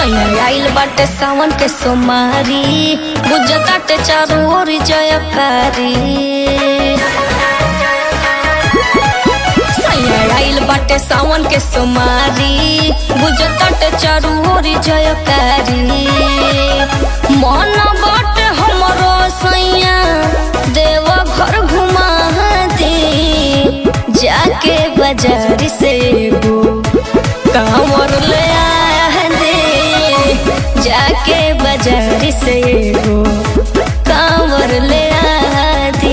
सैया आइल बाटे सावन के सोमारी बुझताटे चारू ओर जयकारी सैया आइल बाटे सावन के सोमारी बुझताटे चारू ओर जयकारी मन बाटे हमरो सैया देव घर घुमा दे जाके बाजार से एगो कांवर ले आया दे जाके बाजार से एगो कांवर ले आ दे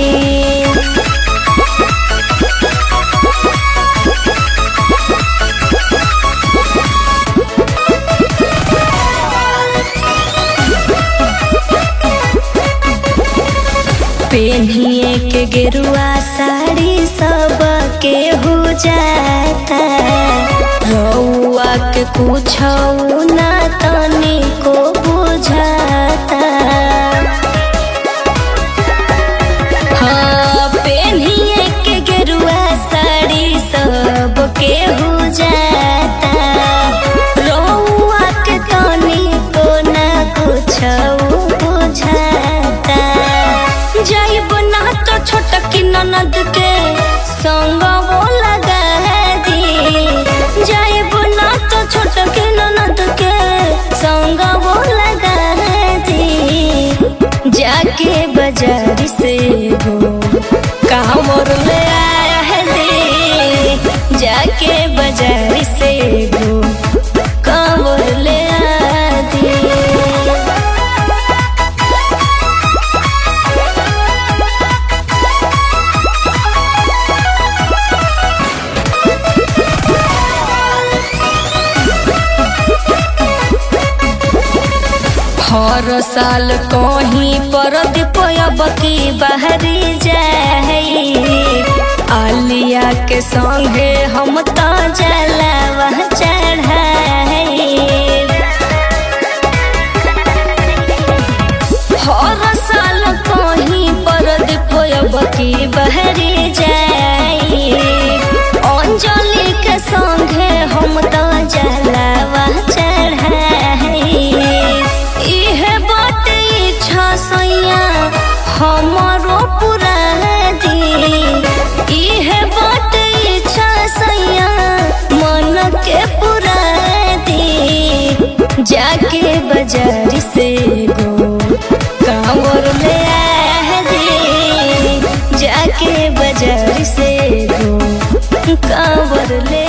पेन्हिए के गेरुआ साड़ी सब के हो जाता रउआ के कुछ ना तनी को बुझाता हाँ पेन्हिए के गेरुआ साड़ी सब के हो जाता रउआ के तनी को ना कुछ बुझाता जाइब ना तो छोटकी ननद के संग वो लगा दी जाइब ना तो छोटकी ननद के संग वो लगा दी जाके बाजार से हो कामर ले आया है दे जाके बाजार से हो कामर ले आ दे हर साल कहीं पर दीपब की बहरी जाई आलिया के संगे हम तो जलावा चढ़ाई हर साल कहीं पर दीपब की बहरी जाई अंजलि के संगे हम तो जलावा चढ़ाई इहे बात इच्छा सैया हमरो पूरा दी इहे बात इच्छा सैया मन के पूरा दी जाके बाजार से गो कांवर ले आ दे जाके बाजार से गो कांवर ले